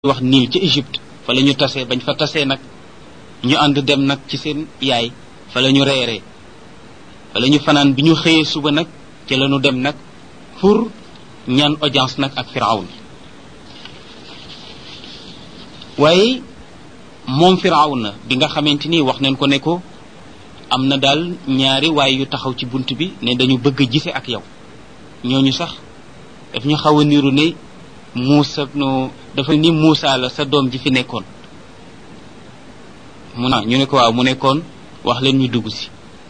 wax niil ca Égypte fa la ñu tasee bañ fa tasee nag ñu ànd dem nag ci seen yaay fa la ñu reeree fa la ñu fanaan bi ñu xëyee suba nag ci la ñu dem nag pour ñaan audience nag ak firawn waaye moom firawna bi nga xamante ni wax nañ ko ne ko am na daal ñaari waaye yu taxaw ci bunt bi ne dañu bëgg a gise ak yow ñooñu sax daf ñu xaw a niru ne Muusa no dafa ni Muusa la sa doom ji fi nekkoon mu na ñu ne ko waaw mu nekkoon wax leen ñu dugg si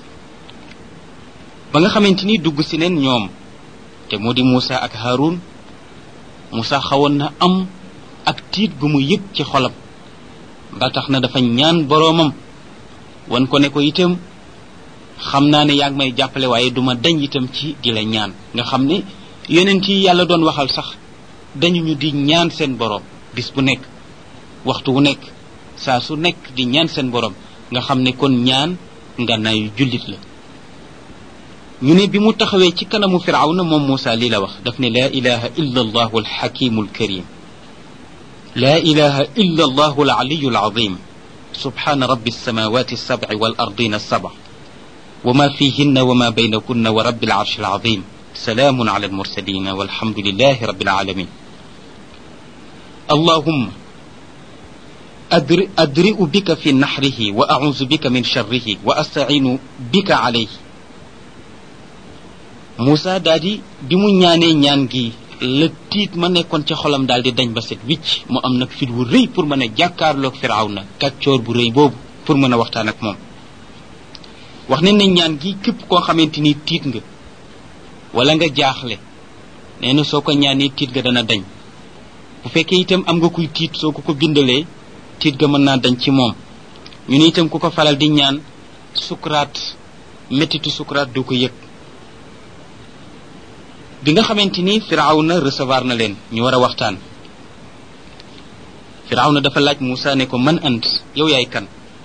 ba nga xamante ni dugg si neen ñoom te moo di Muusa ak Haarun Muusa xawoon na am ak tiit gu mu yëg ci xolam ba tax na dafa ñaan boroomam wan ko ne ko itam xam naa ne yaa ngi may jàppale waaye duma dañ itam ci di la ñaan nga xam ne yonent yi yàlla doon waxal sax dañu ñu di ñaan seen boroom bis bu nekk waxtu wu nekk saa su nekk di ñaan seen boroom nga xam ne kon ñaan nga nayu jullit la ñu ne bi mu taxawee ci kanamu firawna moom Muusa lii la wax daf ne laa ilaha illa allahu alxakimu alkarim laa ilaha illa allahu alaliyu alazim subhana rabbi alsamawati alsabci walardina alsabc وما فيهن وما بينكن ورب العرش العظيم سلام على المرسلين والحمد لله رب العالمين اللهم أدرئ بك في نحره وأعوذ بك من شره وأستعين بك عليه Moussa daal di bi mu ñaanee ñaan gi la tiit ma nekkoon ca xolam daal di dañ ba set wicc mu am nag fit wu rëy pour mën a jàkkaarloog Firawna kàccoor bu rëy boobu pour mën a waxtaan ak moom wax ne ne ñaan gi képp koo xamante ni tiit nga wala nga jaaxle nee na soo ko ñaanee tiit ga dana dañ bu fekkee itam am nga kuy tiit soo ko ko bindalee tiit ga mën naa dañ ci moom ñu ne itam ku ko faral di ñaan sukuraat méttitu sukuraat du ko yëg bi nga xamante ni firawna recevoir na leen ñu war a waxtaan firawna dafa laaj Moussa ne ko man ant yow yaay kan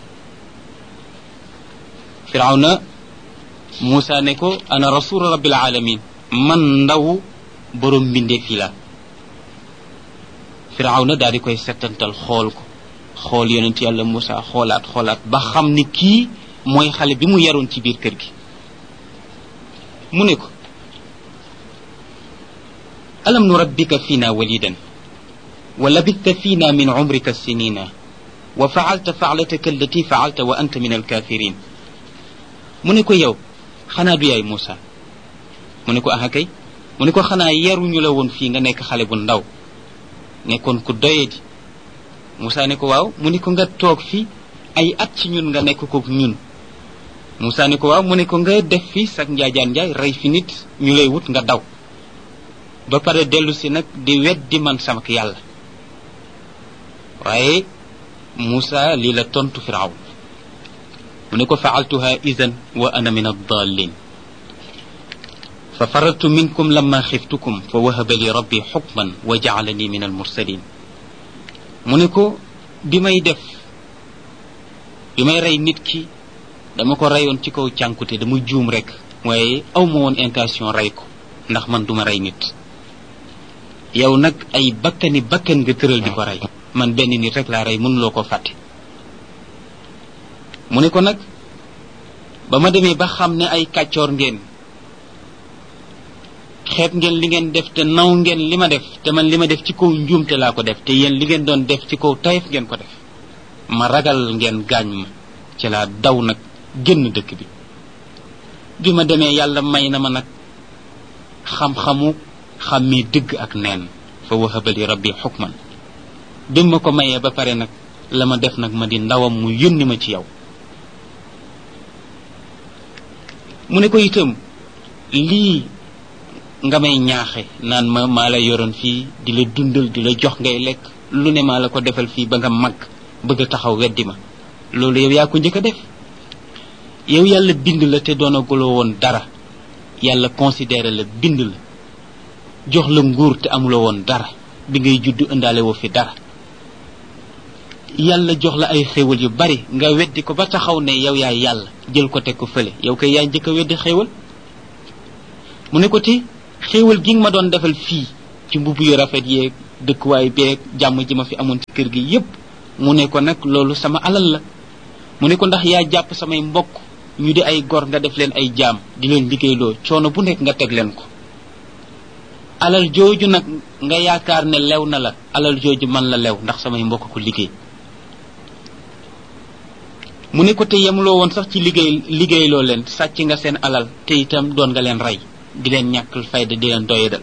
firawna Moussa ne ko ana rasul rabbil alamin man ndaw borom mbindee fii la firawna daal di koy settantal xool ko xool yonent yàlla Moussa xoolaat xoolaat ba xam ni kii mooy xale bi mu yaroon ci biir kër gi mu ne ko alam nurabbika fiina walidan wa labista fiina min umrika sinina wa faalta faalataka allati faalta wa anta min alkafirin mu ne ko yow xanaa du yaay Moussa mu ne ko aha kay mu ne ko xanaa yaruñu la woon fii nga nekk xale bu ndaw nekkoon ku doyadi Moussa ne ko waaw mu ne ko nga toog fi ay at ci ñun nga nekk ko ñun Moussa ne ko waaw mu ne ko nga def fi sag njaajaan njaay rey fi nit ñu lay wut nga daw ba pare dellu si nag di weddi man sama yàlla waaye Moussa lii la tontu Firawn mu ne ko faaltuha idan wa ana min addalin fa farartu minkum lamma xiftukum fa wahaba li rabbi xukman wa jaalani min almursalin mu ne ko bi may def bi may rey nit ki dama ko reyoon ci kaw cànkute dama juum rek waaye aw ma woon intention rey ko ndax man duma rey nit yow nag ay bakkani bakkan nga tëral di ko rey man benn nit rek laa rey mënuloo ko fàtte mu ne ko nag ba ma demee ba xam ne ay kàccoor ngeen xeeb ngeen li ngeen def te naw ngeen li ma def te man li ma def ci kaw njuumte laa ko def te yéen li ngeen doon def ci kaw tayef ngeen ko def ma ragal ngeen gaañ ma ci laa daw nag génn dëkk bi bi ma demee yàlla may na ma nag xam-xamu xàmmee dëgg ak neen fa wahabali rabbi xukman bi ma ko mayee ba pare nag la ma def nag ma di ndawam mu yónni ma ci yow mu ne ko itam lii nga may ñaaxe naan ma maa la yoroon fii di la dundal di la jox ngay lekk lu ne maa la ko defal fii ba nga mag bëgg a taxaw weddi ma loolu yow yaa ko njëkk a def yow yàlla bind la te doonaguloo woon dara yàlla considéré la bind la jox la nguur te amuloo woon dara bi ngay juddu indaale woo fi dara yàlla jox la ay xéewal yu bari nga weddi ko ba taxaw ne yow yaay yàlla jël ko teg ko fële yow kay yaay njëkk a weddi xéewal mu ne ko te xéewal gi nga ma doon defal fii ci mbubb yu rafet yeeg dëkkuwaay beeg jàmm ji ma fi amoon ci kër gi yépp mu ne ko nag loolu sama alal la mu ne ko ndax yaa jàpp samay mbokk ñu di ay gor nga def leen ay jaam di leen liggéeyloo coono bu nekk nga teg leen ko alal jooju nag nga yaakaar ne lew na la alal jooju man la lew ndax samay mbokk ko liggéey mu ne ko te yemloo woon sax ci liggéey liggéeyloo leen sàcc nga seen alal te itam doon nga leen rey di leen ñàkkal fayda di leen doyadal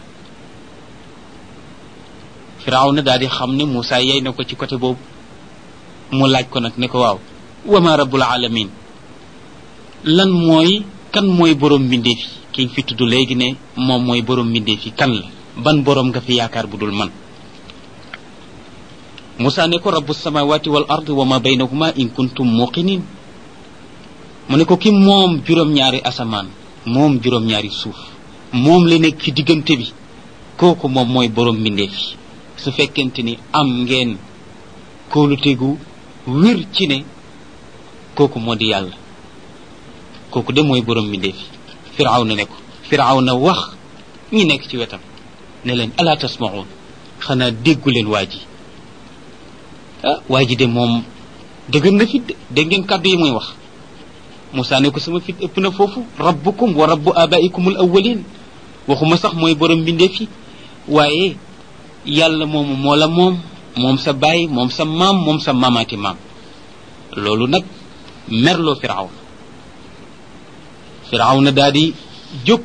firawna daal di xam ne Moussa yey na ko ci côté boobu mu laaj ko nag ne ko waaw wama rabbul alamin lan mooy kan mooy borom mbindeef yi ki fi tudd léegi ne moom mooy borom mbindeef yi kan la ban borom nga fi yaakaar bu dul man Moussa ne ko rabbu samawati wal ard wa ma baynahuma in kuntum muqinin mu ne ko ki moom juróom-ñaari asamaan moom juróom-ñaari suuf moom la nekk ci diggante bi kooku moom mooy borom mbindeef yi su fekkente ni am ngeen kóolutegu wér ci ne kooku moo di yàlla kooku de mooy borom mbindeef yi firawna ne ko firawna wax ñi nekk ci wetam ne leen ala tasmaun xanaa déggu leen waa ji ah waa ji de moom dëgër na fit de dégg ngeen kàddu yi muy wax Moussa ne ko sama fit ëpp na foofu rabbukum wa rabbu abaikumul awwalin waxuma sax mooy borom mbindeef yi waaye yàlla moomu moo la moom moom sa baay moom sa maam moom sa maamaati maam loolu nag merloo firawna firawna daal di jóg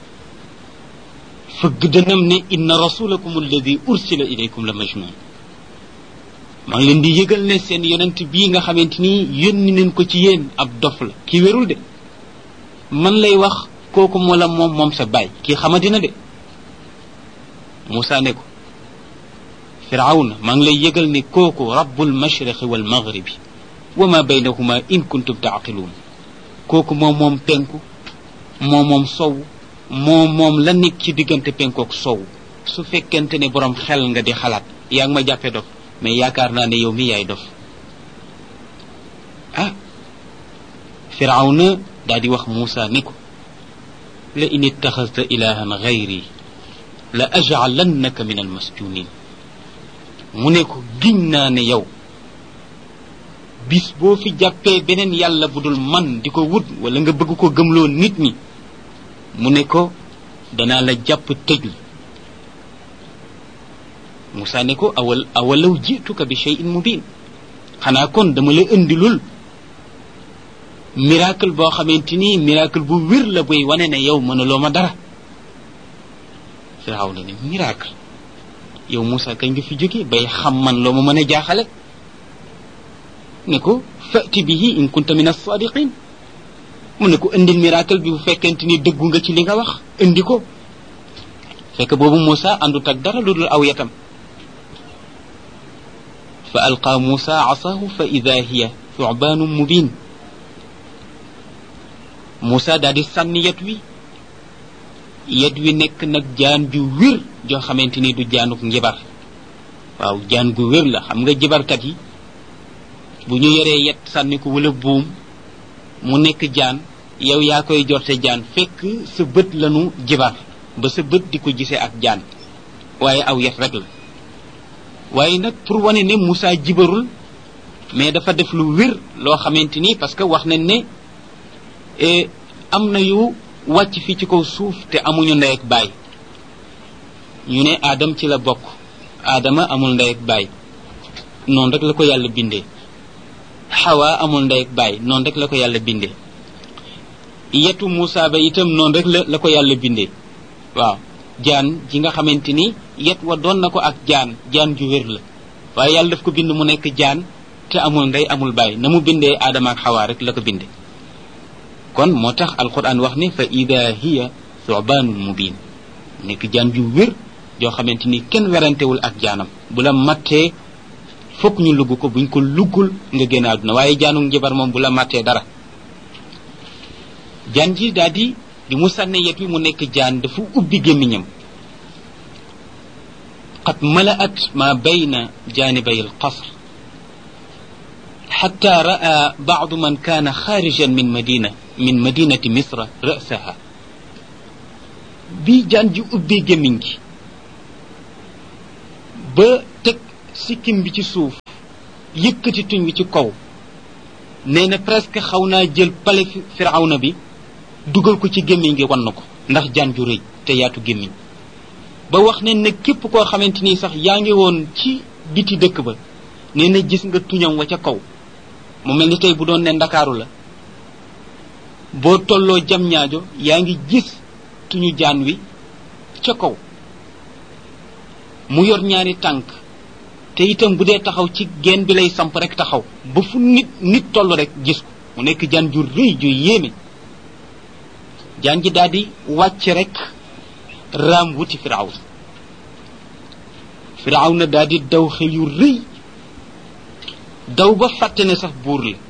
fëgg dënam ne inna rasulakum alladi ursila ilaykum la majnun maa ngi leen di yëgal ne seen yonent bii nga xamante ni yónni nañ ko ci yéen ab dof la kii wérul de man lay wax kooku moo la moom moom sa baay kii xamadina de Moussa ne ko firawna maa ngi lay yëgal ne kooku rabbul mashriqi wal maghribi wa ma baynahuma in kuntum taaqiluun kooku moom moom penku moo moom sow moo moom la nekk ci diggante penkook sow su fekkente ne borom xel nga di xalaat yaa ngi ma jàppe dof mais yaakaar naa ne yow mi yaay dof ah firawna daa di wax Moussa ne ko la in ittaxasta ilahan gayri la ajcalannaka min almasjunin mu ne ko giñ naa ne yow bis boo fi jàppee beneen yàlla bu dul man di ko wut wala nga bëgg ko gëmloo nit ñi mu ne ko danaa la jàpp tëj la Moussa ne ko awal awalaw jituka bi cheyin mubin xanaa kon dama la indilul miracle boo xamante ni miracle bu wér la buy wane ne yow mënuloo ma dara firaaw na ne miracle yow Moussa kañ nga fi jóge bay xam man loo ma mën a jaaxale ne ko fati bihi in kunta min as-sadiqin mu ne ko indil miracle bi bu fekkente ni dëggu nga ci li nga wax indi ko fekk boobu Moussa àndut ak dara lu dul aw yatam fa alqa Moussa asahu fa ida hiya thubaanu mubin Moussa daal di sànni yet wi yet wi nekk nag jaan ju wér joo xamante ni du jaanuk njibar waaw jaan gu wér la xam nga jibarkat yi bu ñu yoree yet sànni ko wala buum mu nekk jaan yow yaa koy jorte jaan fekk sa bët lanu jibar ba sa bët di ko gisee ak jaan waaye aw yet rek la waaye nag pour wane ne Moussa jibarul mais dafa def lu wér loo xamante ni parce que wax nañ ne am na yu wàcc fii ci kaw suuf te amuñu ndey ak baay ñu ne Adam ci la bokk Adama amul ndey ak baay noonu rek la ko yàlla bindee Hawa amul ndey ak baay noonu rek la ko yàlla bindee yetu Moussa ba itam noonu rek la la ko yàlla bindee waaw jaan ji nga xamante ni yet wa doon na ko ak jaan jaan ju wér la waaye yàlla daf ko bind mu nekk jaan te amul ndey amul baay na mu bindee Adama ak Hawa rek la ko bindee kon moo tax alquran wax ne fa ida hiya thubaanun mubin nekk jaan ju wér joo xamante ni kenn werantewul ak jaanam bu la mattee fokk ñu lugg ko buñ ko luggul nga génn àdduna waaye jaanu njabar moom bu la mattee dara jaan ji daal di bi mu sànne yet wi mu nekk jaan dafa ubbi gémmiñam qad mala'at ma bayna janibay alqasr حتى رأى بعض من كان خارجا من مدينة من مدينة مصر رأسها بي جان جي أبي جمينجي ba teg sikkim bi ci suuf yëkkati tuñ bi ci kaw nee na presque xaw naa jël pale firawna bi dugal ko ci gémmiñ gi wan na ko ndax jaan ju rëy te yaatu gémmiñ ba wax ne ne képp koo xamante ni sax yaa ngi woon ci biti dëkk ba nee na gis nga tuñam wa ca kaw mu mel ni tey bu doon ne ndakaaru la boo tolloo jam ñaajo yaa ngi gis tuñu jaan wi ca kaw mu yor ñaari tànk te itam bu dee taxaw ci geen bi lay samp rek taxaw ba fu nit nit toll rek gis ko mu nekk jaan ju rëy ju yéeme jaan ji daal di wàcc rek raam wuti firawn firawn na daal di daw xel yu rëy daw ba fàtte ne sax buur la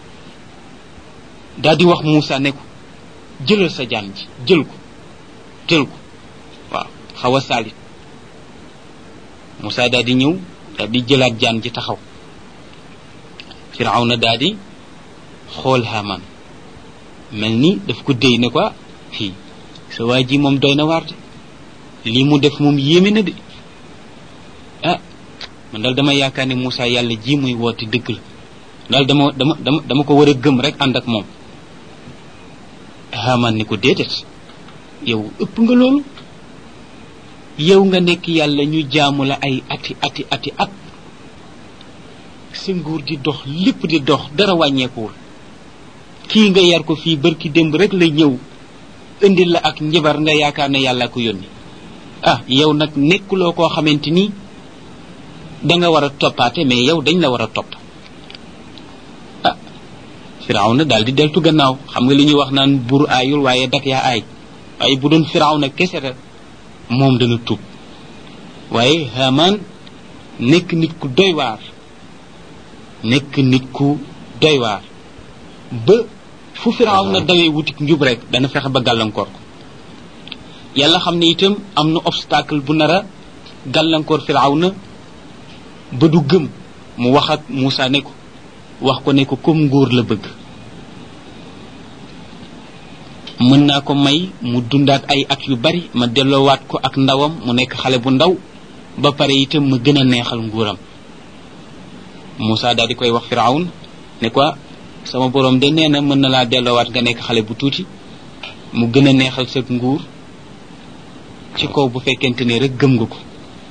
daal di wax Moussa ne ko jëlal sa jaan ji jël ko jël ko waaw xaw a saalit Moussa daal di ñëw daal di jëlaat jaan ji taxaw firawna daal di xool Haamaan mel ni daf ko déy ne ko fii sa waa ji moom doy na waar de lii mu def moom yéeme na de ah man daal dama yaakaar ne Moussa yàlla ji muy woote dëgg la daal dama dama dama dama ko war a gëm rek ànd ak moom Haamaan ni ko déedéet yow ëpp nga loolu yow nga nekk yàlla ñu jaamu la ay ati ati ati at sa nguur di dox lépp di dox dara wàññeekuwul kii nga yar ko fii barki démb rek la ñëw indil la ak njabar nga yaakaar ne yàlla ko yónni ah yow nag nekkuloo koo xamante ni da nga war a toppaate mais yow dañ la war a topp ah firawna daal di deltu gannaaw xam nga li ñuy wax naan buur aayul waaye dak yaa aay waaye bu doon firawna kese la moom dana tuub waaye Haamaan nekk nit ku doy waar nekk nit ku doy waar ba fu firaaw na dawee wutik njub rek dana fexe ba gàllankoor ko yàlla xam ne itam am na obstacle bu nar a gàllankoor firaaw na ba du gëm mu wax ak Moussa ne ko wax ko ne ko comme nguur la bëgg mën naa ko may mu dundaat ay at yu bari ma delloowaat ko ak ndawam mu nekk xale bu ndaw ba pare itam ma gën a neexal nguuram Moussa daal di koy wax firawn ne ko sama borom de nee na mën na laa delloowaat nga nekk xale bu tuuti mu gën a neexal sa nguur ci kaw bu fekkente ne rek gëm nga ko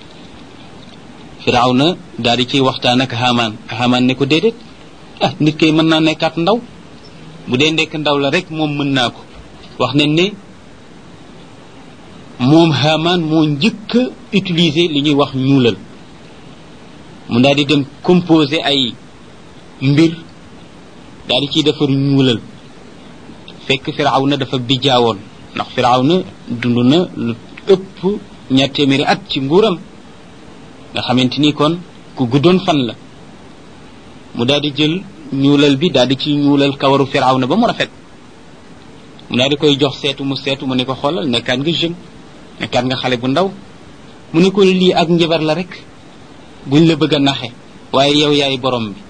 firaw na daal di ciy waxtaan ak Haamaan Haamaan ne ko déedéet ah nit kay mën naa nekkaat ndaw bu dee nekk ndaw la rek moom mën naa ko wax nañ ne moom Haamaan moo njëkk a utiliser li ñuy wax ñuulal mu daal di dem composer ay mbir daal di ciy defar ñuulal fekk firaw na dafa bijjaawoon ndax firaw na dund na lu ëpp ñaar téeméeri at ci nguuram nga xamante ni kon ku guddoon fan la mu daal di jël ñuulal bi daal di ci ñuulal kawaru firaw na ba mu rafet mu daal di koy jox seetu mu seetu mu ne ko xoolal nekkaat nga jeune nekkaat nga xale bu ndaw mu ne ko lii ak njabar la rek buñ la bëgg a naxe waaye yow yaay borom bi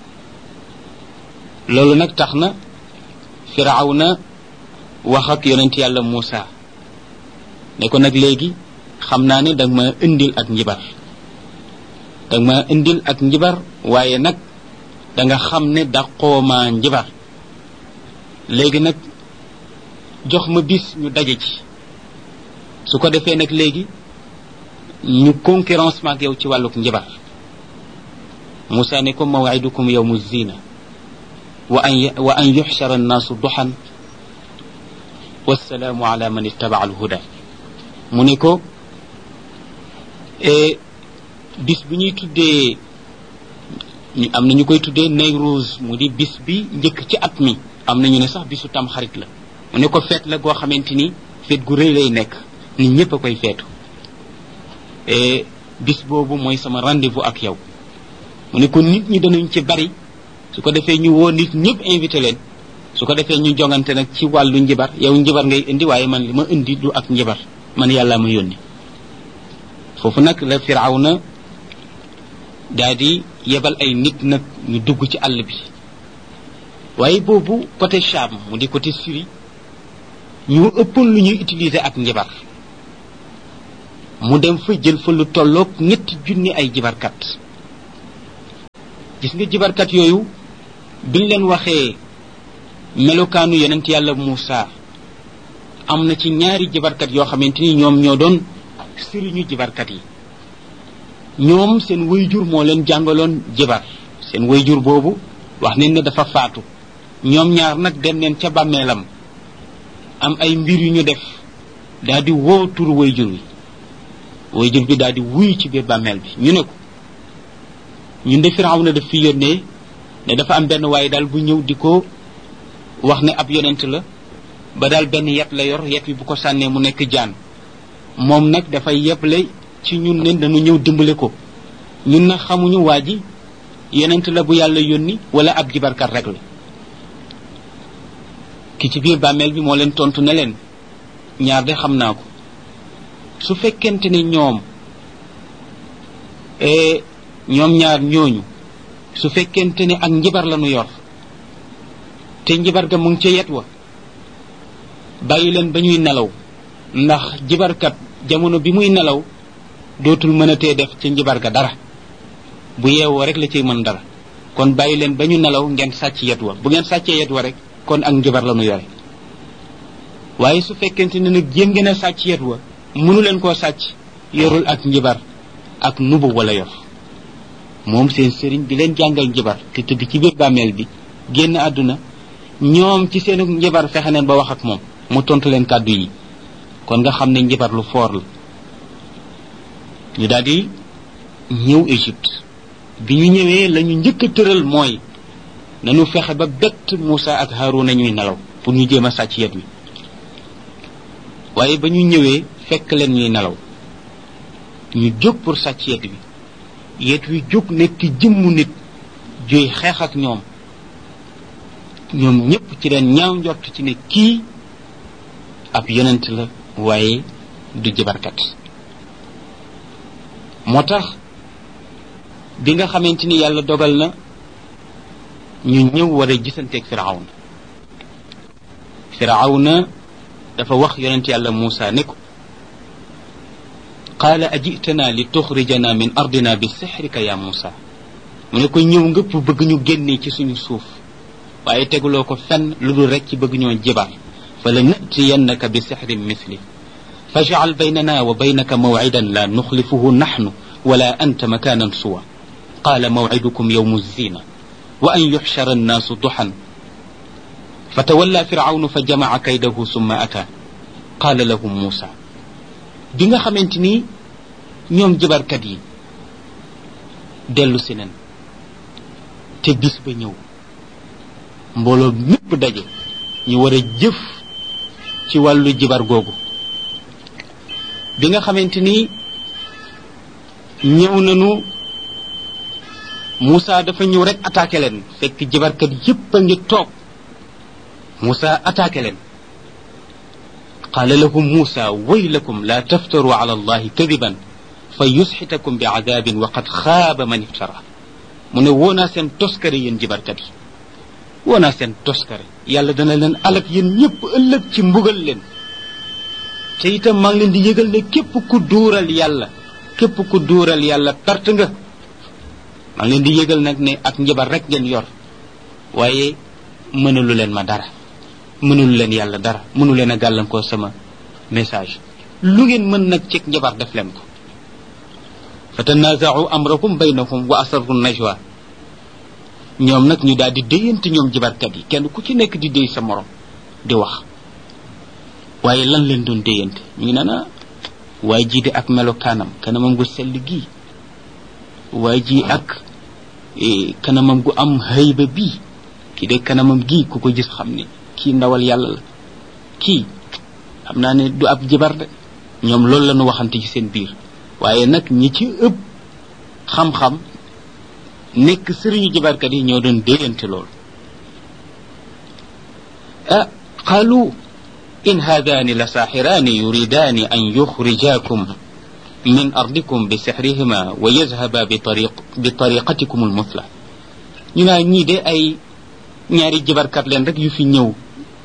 loolu nag tax na firaw na wax ak yonent yàlla Moussa ne ko nag léegi xam naa ne danga ma indil ak njibar danga ma indil ak njibar waaye nag danga xam ne daqoo ma njibar léegi nag jox ma bis ñu daje ci su ko defee nag léegi ñu concurrence maak yow ci wàlluk njibar Moussa ne ko mawaidukum yawmu zina wa an wa an yuxshara annaasu duxan wassalaamu ala man ittaba alhuda mu ne ko bis bi ñuy tuddee ñu am na ñu koy tuddee Nayruuz mu di bis bi njëkk ci at mi am na ñu ne sax bisu tam xarit la mu ne ko feet la goo xamante ni feet gu rëy lay nekk nit ñëpp a koy feetu bis boobu mooy sama rendez-vous ak yow mu ne ko nit ñi danañ ci bari su ko defee ñu woo nit ñëpp invité leen su ko defee ñu jongante nag ci wàllu njibar yow njibar ngay indi waaye man li ma indi du ak njibar man yàlla ma yónni foofu nag la firawna daa di yebal ay nit nag ñu dugg ci àll bi waaye boobu côté Cham mu di côté Syrie ñu ëppoon lu ñuy utiliser ak njibar mu dem fa jël fa lu tolloog ñetti junni ay jibarkat gis nga jibarkat yooyu biñ leen waxee melokaanu yonent yàlla Muusa am na ci ñaari jibarkat yoo xamante ni ñoom ñoo doon sëriñu jibarkat yi ñoom seen wayjur moo leen jàngaloon jibar seen wayjur boobu wax nañ ne dafa faatu ñoom ñaar nag dem neen ca bàmmeelam am ay mbir yu ñu def daal di woo turu wayjur wi wayjur bi daal di wuy ci biir bàmmeel bi ñu ne ko ñun de firaw na daf fi yónnee ne dafa am benn waaye daal bu ñëw di ko wax ne ab yonent la ba daal benn yet la yor yet wi bu ko sànnee mu nekk jaan moom nag dafay yeble ci ñun ne dañu ñëw dimbale ko ñun nag xamuñu waa ji yonent la bu yàlla yónni wala ab jibarkat rek la ki ci biir bàmmeel bi moo leen tontu ne leen ñaar de xam naa ko su fekkente ne ñoom ñoom ñaar ñooñu su fekkente ne ak njibar la nu yor te njibar ga mu ngi ca yet wa bàyyi leen ba ñuy nelaw ndax jibarkat jamono bi muy nelaw dootul mën a tee def ca njibar ga dara bu yeewoo rek la ciy mën dara kon bàyyi leen ba ñu nelaw ngeen sàcc yet wa bu ngeen sàccee yet wa rek kon ak njibar la nu yore waaye su fekkente ne nag jéem ngeen a sàcc yet wa mënu leen koo sàcc yorul ak njibar ak nubu wala yor moom seen sëriñ bi leen jàngal njibar te tëdd ci biir bàmmeel bi génn àdduna ñoom ci seen njibar fexe neen ba wax ak moom mu tontu leen kàddu yi kon nga xam ne njibar lu foor la ñu daal di ñëw Égypte bi ñu ñëwee la ñu njëkk a tëral mooy nañu fexe ba bett Moussa ak Haruna ñuy nelaw pour ñu jéem a sàcc yet wi waaye ba ñu ñëwee fekk leen ñuy nelaw ñu jóg pour sàcc yet wi yet wi jóg nekk jëmmu nit juy xeex ak ñoom ñoom ñëpp ci leen ñaaw njort ci ne kii ab yonent la waaye du jibarkat moo tax bi nga xamante ni yàlla dogal na ñu ñëw war a gisanteeg firawna firawna dafa wax yonent yàlla Muusa ne ko qaala ajitana li tuxrijana min ardina bi sixrika ya Muusa mu ne ko ñëw nga pour bëgg ñu génnee ci suñu suuf waaye teguloo ko fenn lu dul rek ci bëgg ñoo jibar fa la natiyannaka bi sixrin misli fajcal baynana wa baynaka mawcidan la nuxlifuhu naxnu wala anta makanan suwa qaala mawcidukum yowmu zina wa an yuxshara annaasu duxan fatawalla firawnu fa jamaca kaydahu summa ata qaala lahum muusa bi nga xamante ni ñoom jibarkat yi dellu si nen te bis ba ñëw mbooloo mépp daje ñu war a jëf ci wàllu jibar googu bi nga xamante ni ñëw nañu Moussa dafa ñëw rek attaqué leen fekk jibarkat yépp a ngi toog Moussa attaqué leen qaala lahum Moussa waylakum la taftaru ala allahi kadiban fa yusxitakum bi adabin wa qad xaaba man iftara mu ne woonaa seen toskare yéen jibarkat yi woonaa seen toskare yàlla dana leen alak yéen ñëpp ëllëg ci mbugal leen te itam maa ngi leen di yëgal ne képp ku duural yàlla képp ku duural yàlla perte nga maa ngi leen di yëgal nag ne ak njabar rek ngeen yor waaye mënalu leen ma dara mënalu leen yàlla dara mënu leen a gàllankoor sama message lu ngeen mën nag cig njabar def leen ko fa tanaaza'u amrakum baynahum wa asarru najwa ñoom nag ñu daal di déyante ñoom jibarkat yi kenn ku ci nekk di déy sa morom di wax waaye lan leen doon déyante ñu ngi naan waaye jii de ak melokaanam kanamam gu sell gii waaye ji ak kanamam gu am hayba bii kii de kanamam gii ku ko gis xam ne kii ndawal yàlla la kii xam naa ne du ab jibar de ñoom loolu la ñu waxante ci seen biir waaye nag ñi ci ëpp xam-xam nekk sëriñu jibarkat yi ñoo doon déyante loolu ah qaalu in haadaani la saaxiraani yuridaani an yuxrijaakum min ardikum bi sixrihima wa yazhaba bi tariq bi tariqatikum almuthla ñu naa ñii de ay ñaari jibarkat leen rek yu fi ñëw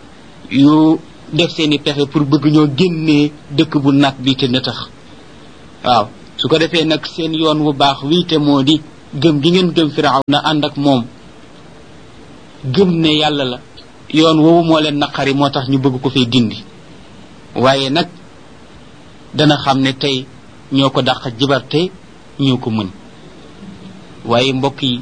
yu def seeni pexe pour bëgg ñoo génnee dëkk bu naat bi te nëtax waaw su ko defee nag seen yoon wu baax wii te moo di gëm gi ngeen gëm firaw na ànd ak moom gëm ne yàlla la yoon woowu moo leen naqari moo tax ñu bëgg ko fay dindi waaye nag dana xam ne tey ñoo ko dàq jibarte ñoo ko mën waaye mbokk yi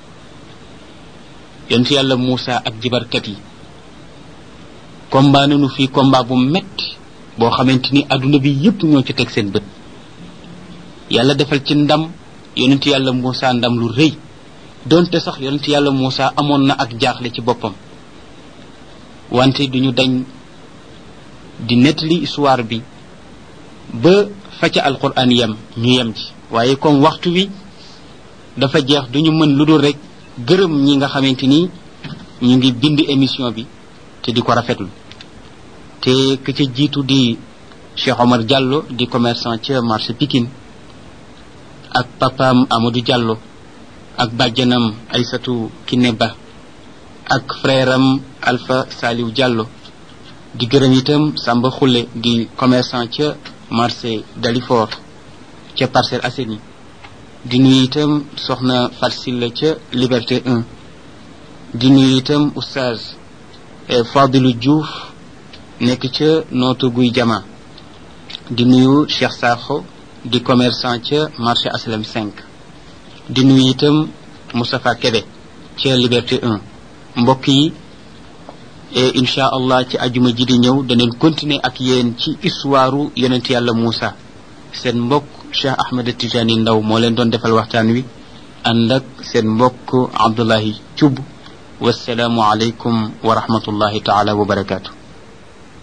yonent yàlla Muusa ak jibarkat yi combat nañu fii combat bu metti boo xamante ni adduna bi yépp ñoo ci teg seen bët yàlla defal ci ndam yonent yàlla Muusa ndam lu rëy donte sax yonent yàlla Muusa amoon na ak jaaxle ci boppam wante duñu dañ di nettali histoire bi ba fa ca alquran yem ñu yem ci waaye comme waxtu wi dafa jeex duñu mën lu dul rek gërëm ñi nga xamante ni ñu ngi bind émission bi te di ko rafetlu te ka ca jiitu di Cheikh Omar Diallo di commerçant ca marché Pikine ak papaam Amadou Diallo ak bàjjanam Aysatu Kiné Ba ak frère am Alpha Saliou Diallo di gërëm itam Samba Khoule di commerçant ca marché Dalifort ca Parcelles Assainies di nuyu itam soxna Farsilla ca Liberté 1 di nuyu itam oustaz Fadilou Diouf nekk ca nootu guy jama di nuyu Cheikh Sakho di commerçant ca marché Aslam 5 di nuyu itam Moustapha Kébé ca Liberté 1 mbokk yi et incha allah ci ajuma ji di ñëw daneen continuer ak yéen ci histoire yonent yàlla Moussa seen mbokk Cheikh Ahmed Tijani Ndaw moo leen doon defal waxtaan wi ànd ak seen mbokk Abdullahi Thioub wasalaamu aleykum wa rahmatullahi taala wa barakaatu